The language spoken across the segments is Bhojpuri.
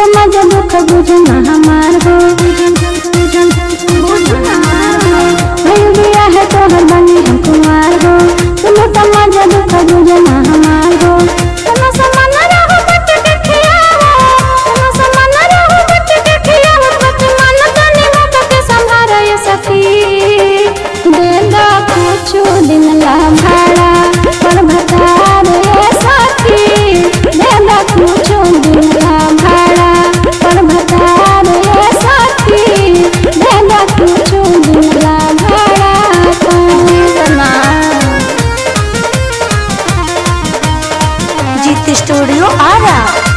तो मजा दुख बुझना हमार हो भइल बिया है तोहर बनी हम कुमार हो तुम तो मजा दुख बुझना हमार हो तुम समान रहो बट के खियावो तुम समान रहो बट के खियावो पति मन तनी मुख के संभारो ये सखी दे दो कुछ दिन ला भाड़ा पर भतार ये सखी दे दो कुछ दिन ला भाड़ा पर भतार ये सखी दे दो कुछ दिन ला भाड़ा कंगना जीत स्टूडियो आरा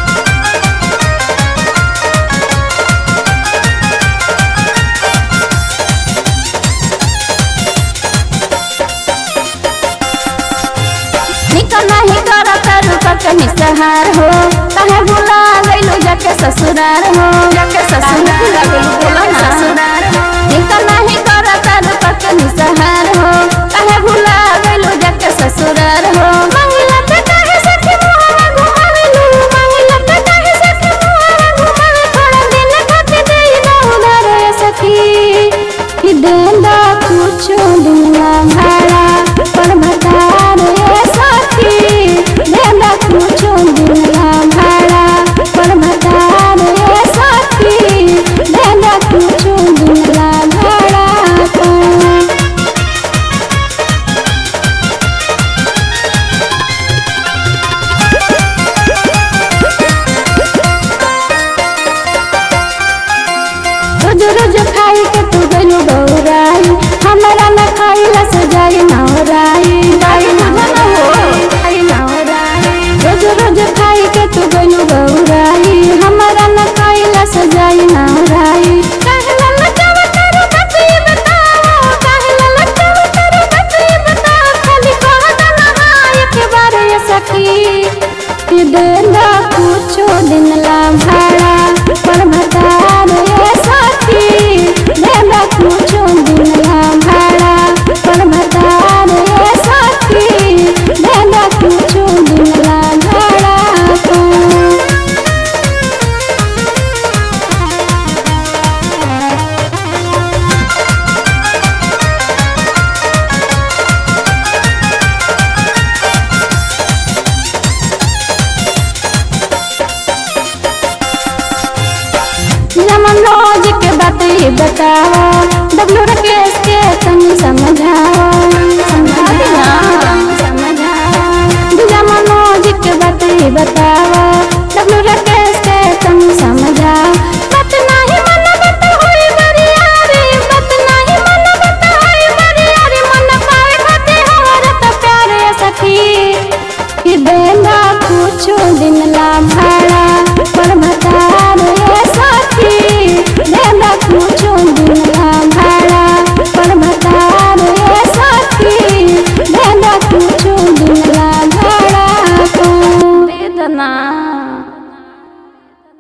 निक नहीं कर करू के निसहार हो कहे भुला गइलो जाके ससुरार हो जाके ससुरार बोला ना ससुरार निक नहीं कर करू के निसहार हो कहे भुला गइलो जाके ससुरार हो मंगला पे काहे सखी मोहरा घुमावेलू मंगला पे काहे सखी मोहरा घुमावे थोड़ा दिन खातिर देई ना उधार ए सखी कि देंदा कुछ दिन ला भाड़ा पर भतार ए सखी देंदा कुछ दिन ला भाड़ा पर भतार ए सखी देंदा कुछ दिन ला भाड़ा पर रोज रोज खाई के तू गलू गौराई हमारा न खाइला से जाई नौराई जाई न हो खाई नौराई रोज रोज खाई के तू गलू गौराई हमारा न खाइला से जाई नौराई कहला लटाव करू बच्ची बताओ कहला लटाव करू बच्ची बताओ खाली कह देना हाँ एक बार ये सखी कि देना कुछो दिन ला भाड़ा पर भतार ये सखी देना कुछो दिन ला भाड़ा पर भतार ये सखी देना कुछो दिन ला भाड़ा पर रमन रोज के बात ये बताओ डब्लू